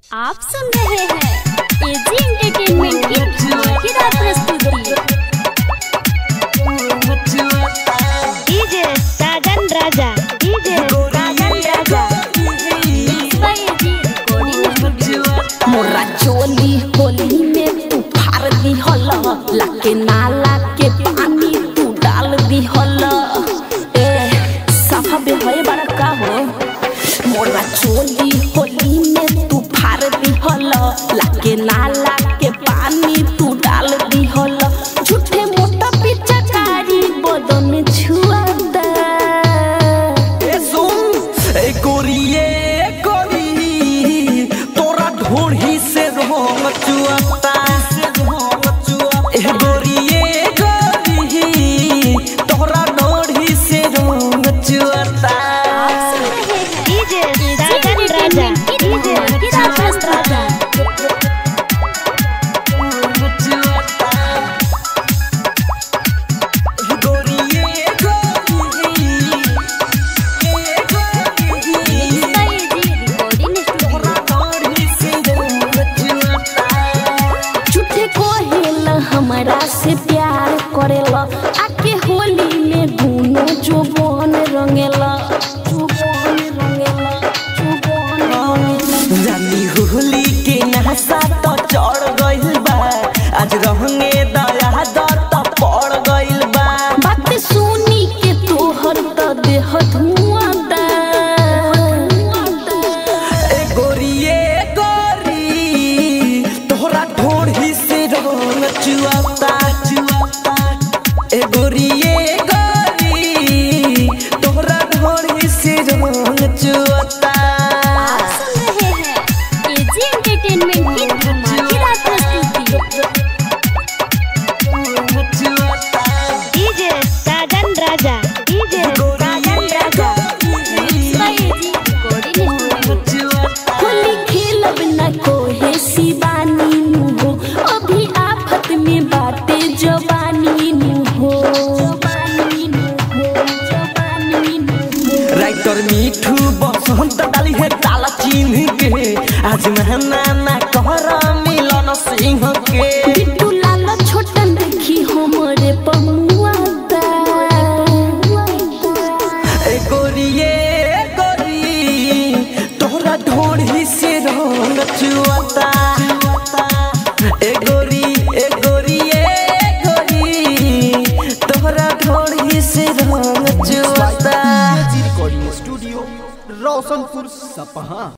आप सुन रहे हैं एजी एंटरटेनमेंट की धमाकेदार प्रस्तुति DJ Sajan Raja DJ Sajan Raja Mixed by AG Recording Studio. मोरा चोली होली में तू फार दी हल लाके नाला के पानी तू डाल दी हल ए सफा बे होए बड़ा का हो मोरा चोली होली में तू फार दी हल लाके नाला के पानी तू डाल दी हल झूठे मोटा पिचकारी बदन छुआ दे ए सुन ए गोरिये गोरी तोरा ढोढ़ी से रोम चुअता ए गोरिये गोरी तोरा ढोढ़ी से रोम चुअता DJ AG Sajan Raja entertainment की डीजे धमाकेदार प्रस्तुति Mixed by AG Recording Studio. झूठे कोहेला हमरा से प्यार करेला आके होली में दुनो जुबान रंगेला जुबान रंगेला जुबान रंगेला जानी होली के नहसा तो चढ़ गइल बा आज रहंगे दया दत पड़ गइल बा बात सुनी के तोहर त देह धुआं दा ए गोरिये गोरी तोहरा ढोढ़ी से रंग चुआता चुआता ए गोरिये गोरी तोहरा ढोढ़ी से रंग चुआता आप सुन रहे हैं एजी एंटरटेनमेंट की धमाकेदार प्रस्तुति DJ Sajan Raja DJ Sajan Raja Mixed by AG Recording Studio. Holi खेलब न कोहे शिवानी नु हो अभी आफत में बाटे जवानी नु हो जवानी नु हो जवानी नु हो राइटर मिठू बसंत डाली है ताला चिन्ह के आज महना ना कहर मिलन सिंह के बिट्टू लाल छोटन देखी हमरे पमुआ दा ए गोरिये गोरी तोहरा ढोढ़ी से रंग चुआता ए गोरी ए गोरी ए गोरी तोहरा ढोढ़ी से रंग चुआता रिकॉर्डिंग स्टूडियो रोशनपुर सपहा